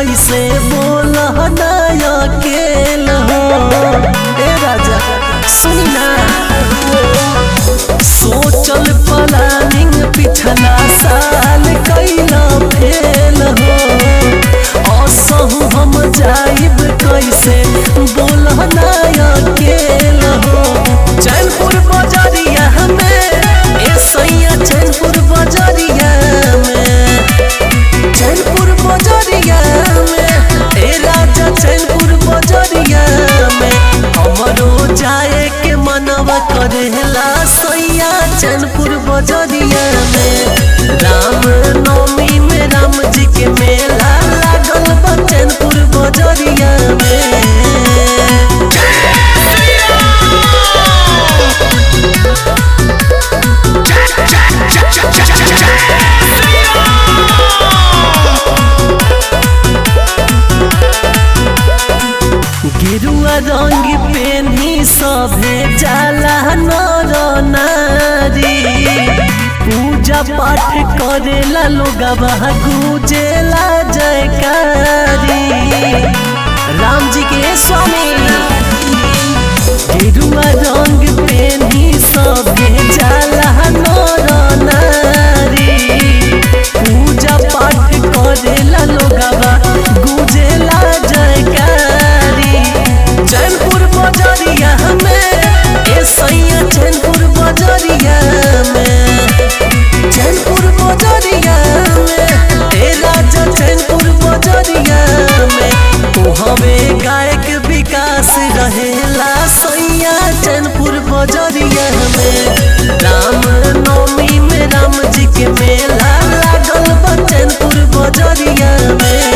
कैसे बोल नया केल हो ए राजा सुनी ना सोचल प्लानिंग पिछला साल कैला फेल हो असहु हम जाइब कैसे बोल नया केल हो चैनपुर बजरिया में ए सैया चैनपुर बजरिया में चैनपुर बजरिया में ए राजा चैनपुर बजरिया में हमरो जाए के मनवा करेला सैया चैनपुर बजरिया में राम नवमी में राम जी के मेला लागल बा चैनपुर बजरिया में गिरुआ रंग पेनी सभे जाला नर नारी पूजा पाठ करेला लोगवा गुजेला जयकारी राम जी के स्वामी गिरुआ रंग पेनी सभे जाला नर नारी पूजा पाठ करेला लोगवा गुजेला जयकारी चैनपुर बजरिया में ए सैया चैनपुर बजरिया में चैनपुर बजरिया में ए राजा चैनपुर बजरिया में ओ हवे गायक विकास रहेला सैया चैनपुर बजरिया में राम नवमी में राम जी के मेला लागल बा चैनपुर बजरिया में